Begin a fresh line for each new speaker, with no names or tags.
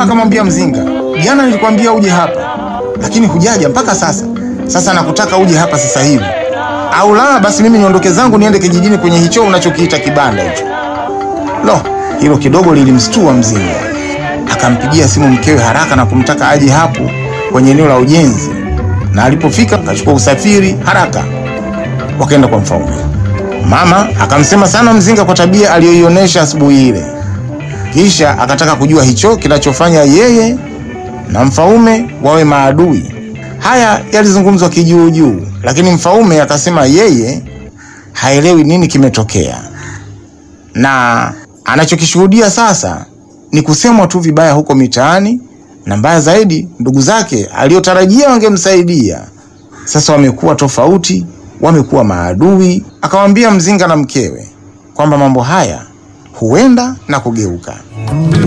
akamwambia Mzinga, jana nilikwambia uje hapa, lakini hujaja mpaka sasa. Sasa nakutaka uje hapa sasa hivi, au la basi mimi niondoke zangu niende kijijini kwenye hicho unachokiita kibanda hicho. Lo, hilo kidogo lilimstua Mzinga. Akampigia simu mkewe haraka na kumtaka aje hapo kwenye eneo la ujenzi, na alipofika akachukua usafiri haraka, wakaenda kwa Mfaume. Mama akamsema sana Mzinga kwa tabia aliyoionyesha asubuhi ile, kisha akataka kujua hicho kinachofanya yeye na Mfaume wawe maadui. Haya yalizungumzwa kijuujuu, lakini Mfaume akasema yeye haelewi nini kimetokea na anachokishuhudia sasa ni kusemwa tu vibaya huko mitaani, na mbaya zaidi, ndugu zake aliyotarajia wangemsaidia sasa wamekuwa tofauti, wamekuwa maadui. Akamwambia Mzinga na mkewe kwamba mambo haya huenda na kugeuka.